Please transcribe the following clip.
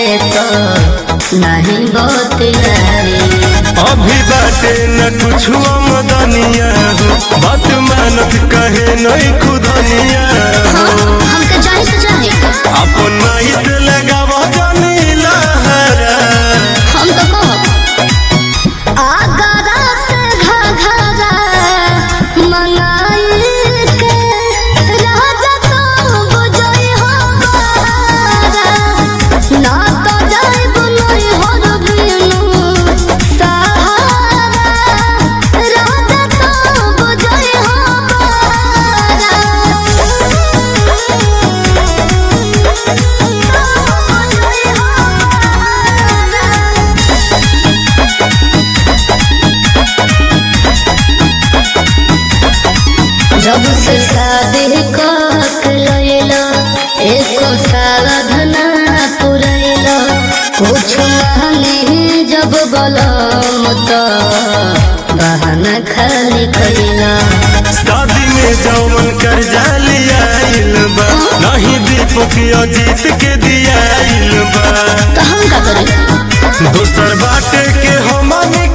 तो नहीं बतियाई अभी बाटे न कुछ मदनिया हो बात मानत कहे नहीं खुदनिया हो हमके जाने से जाने अपन माई से लगाव जानी लहरा हम तो कहो आगरा से घघरा मंगाई के राजा तो बुझई हो बारा। ना तो जाई बुनई हो रबिनु सहारा राजा तो बुझई हो बारा। जब से शादी कक लैला एको साधना पुरैला कुछ नहीं जब बलम तो बहाना खाली कैला शादी में जौमन कर जालियाइल बा नहीं दीपक अजीत के दियाइल बा तो हम का करी दोसर बाटे के हमनी